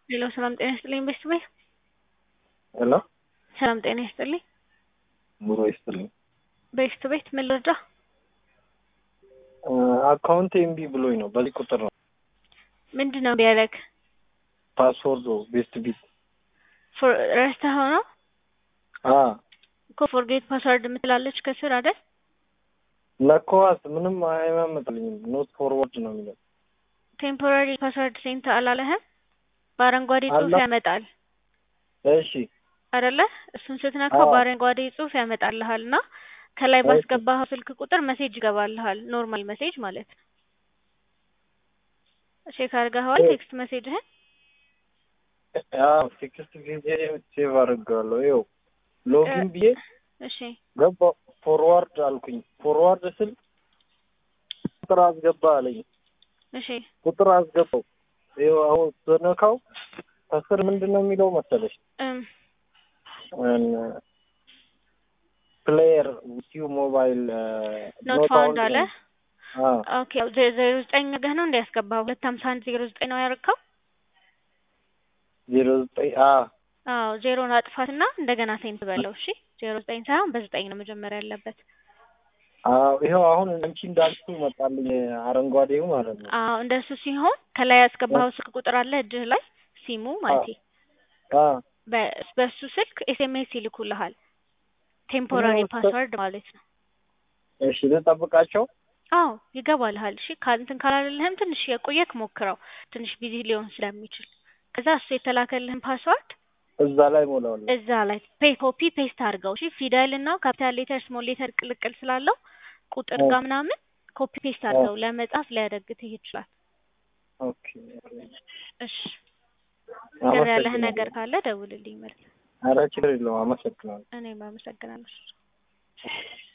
ሄሎ ሰላም ጤና ይስጥልኝ ቤስት ቤት ሄሎ ሰላም ጤና ይስጥልኝ ኑሮ ይስጥልኝ። ቤስት ቤት ምን ልርዳ? አካውንት ኤምቢ ብሎኝ ነው። በዚህ ቁጥር ነው ምንድን ነው ቢያለክ ፓስወርዱ ቤስት ቢት ረስተኸው ነው አ እኮ ፎርጌት ፓስወርድ የምትላለች ከስር አይደል? ነኮዋት ምንም አይመጣልኝም። ኖት ፎርወርድ ነው የሚለው። ቴምፖራሪ ፓስወርድ ሴንት አላለህም? በአረንጓዴ ጽሑፍ አለ። ያመጣል እሺ አይደለ? እሱን ስትነካው አዎ። በአረንጓዴ ጽሑፍ ያመጣልሃል እና ከላይ ባስገባኸው ስልክ ቁጥር መሴጅ ይገባልሃል። ኖርማል መሴጅ ማለት ነው። ቼክ አድርገኸዋል እ- ቴክስት መሴጅህን? አዎ ቴክስት ጊዜ ሴቭ አድርጌዋለሁ። ይኸው ሎጊን ብዬ እሺ ገባሁ። ፎርዋርድ አልኩኝ። ፎርዋርድ ስል ቁጥር አስገባ አለኝ። እሺ ቁጥር አስገባው። ይኸው አሁን ስነካው ከስር ምንድን ነው የሚለው መሰለሽ? እም ፕሌየር ዊቲዩ ሞባይል ኖት ፋውንድ አለ። አዎ ኦኬ ዜ- ዜሮ ዘጠኝ አድርገህ ነው እንዲያስገባው ሁለት ሀምሳ አንድ ዜሮ ዘጠኝ ነው ያደረግከው? ዜሮ ዘጠኝ አ አዎ ዜሮን አጥፋትና እንደገና ሴንት በለው። እሺ ዜሮ ዘጠኝ ሳይሆን በዘጠኝ ነው መጀመሪያ ያለበት። አዎ ይኸው አሁን አንቺ እንዳልሽው መጣልኝ አረንጓዴው ማለት ነው። አዎ እንደሱ ሲሆን ከላይ ያስገባኸው ስልክ ቁጥር አለ እጅህ ላይ ሲሙ ማለት አ በ- በሱ ስልክ ኤስኤምኤስ ይልኩልሃል። ቴምፖራሪ ነው፣ ፓስወርድ ማለት ነው። እሺ ልጠብቃቸው። አዎ ይገባልሃል። እሺ ካንትን ካላለልህም ትንሽ የቆየክ ሞክረው፣ ትንሽ ቢዚ ሊሆን ስለሚችል። ከዛ እሱ የተላከልህን ፓስወርድ እዛ ላይ ሞላዋለሁ። እዛ ላይ ፔ ኮፒ ፔስት አድርገው። እሺ ፊደል እና ካፒታል ሌተር ስሞል ሌተር ቅልቅል ስላለው ቁጥር ኦ። ጋር ምናምን ኮፒ ፔስት አድርገው። ለመጻፍ ሊያደግትህ ይችላል። ኦኬ እሺ ቅር ያለህ አመሰግናለሁ። ነገር ካለ ደውልልኝ መልስ። ኧረ ችግር የለውም። አመሰግናለሁ። እኔም አመሰግናለሁ።